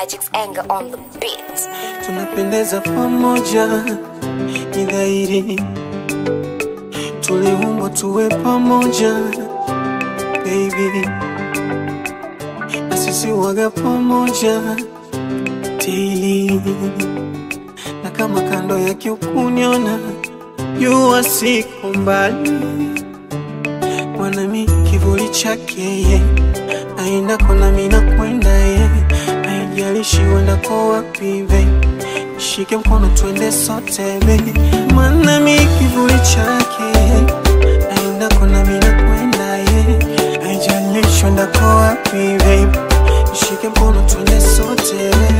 Magic's anger on the beat. tunapendeza pamoja, ni dhahiri tuliumbwa tuwe pamoja baby, na sisi waga pamoja daily, na kama kando yake ukuniona, jua siko mbali, mwanami kivuli chake ye aendako nami nakwenda ye, haijalishi uendako wapi babe Shike mkono twende sote baby, maana mi kivuli chake aendako nami nakwenda ye, haijalishi uendako wapi babe, shike mkono twende sote